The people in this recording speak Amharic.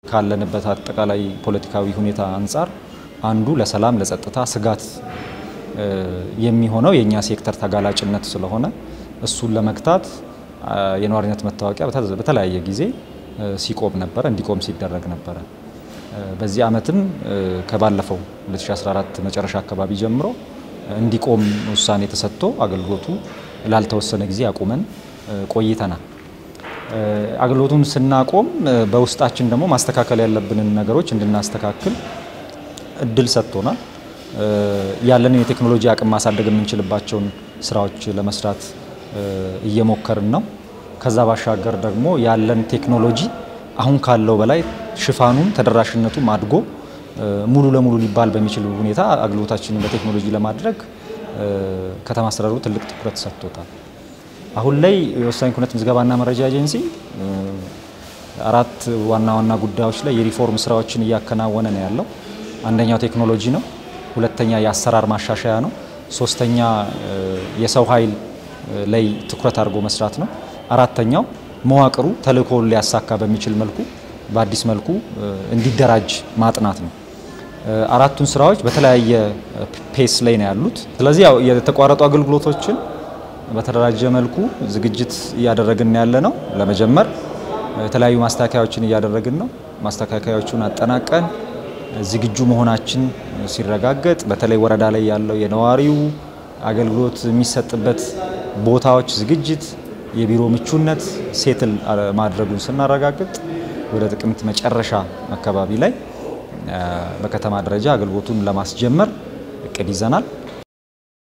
ካለንበት አጠቃላይ ፖለቲካዊ ሁኔታ አንጻር አንዱ ለሰላም ለጸጥታ ስጋት የሚሆነው የእኛ ሴክተር ተጋላጭነት ስለሆነ እሱን ለመግታት የነዋሪነት መታወቂያ በተለያየ ጊዜ ሲቆም ነበረ፣ እንዲቆም ሲደረግ ነበረ። በዚህ ዓመትም ከባለፈው 2014 መጨረሻ አካባቢ ጀምሮ እንዲቆም ውሳኔ ተሰጥቶ አገልግሎቱ ላልተወሰነ ጊዜ አቁመን ቆይተናል። አገልግሎቱን ስናቆም በውስጣችን ደግሞ ማስተካከል ያለብንን ነገሮች እንድናስተካክል እድል ሰጥቶናል። ያለንን የቴክኖሎጂ አቅም ማሳደግ የምንችልባቸውን ስራዎች ለመስራት እየሞከርን ነው። ከዛ ባሻገር ደግሞ ያለን ቴክኖሎጂ አሁን ካለው በላይ ሽፋኑም ተደራሽነቱም አድጎ ሙሉ ለሙሉ ሊባል በሚችል ሁኔታ አገልግሎታችንን በቴክኖሎጂ ለማድረግ ከተማ አስተዳደሩ ትልቅ ትኩረት ሰጥቶታል። አሁን ላይ የወሳኝ ኩነት ምዝገባና መረጃ ኤጀንሲ አራት ዋና ዋና ጉዳዮች ላይ የሪፎርም ስራዎችን እያከናወነ ነው ያለው። አንደኛው ቴክኖሎጂ ነው። ሁለተኛ የአሰራር ማሻሻያ ነው። ሶስተኛ የሰው ኃይል ላይ ትኩረት አድርጎ መስራት ነው። አራተኛው መዋቅሩ ተልእኮውን ሊያሳካ በሚችል መልኩ በአዲስ መልኩ እንዲደራጅ ማጥናት ነው። አራቱን ስራዎች በተለያየ ፔስ ላይ ነው ያሉት። ስለዚህ ያው የተቋረጡ አገልግሎቶችን በተደራጀ መልኩ ዝግጅት እያደረግን ያለ ነው። ለመጀመር የተለያዩ ማስተካከያዎችን እያደረግን ነው። ማስተካከያዎቹን አጠናቀን ዝግጁ መሆናችን ሲረጋገጥ በተለይ ወረዳ ላይ ያለው የነዋሪው አገልግሎት የሚሰጥበት ቦታዎች ዝግጅት፣ የቢሮ ምቹነት ሴትል ማድረጉን ስናረጋግጥ ወደ ጥቅምት መጨረሻ አካባቢ ላይ በከተማ ደረጃ አገልግሎቱን ለማስጀመር እቅድ ይዘናል።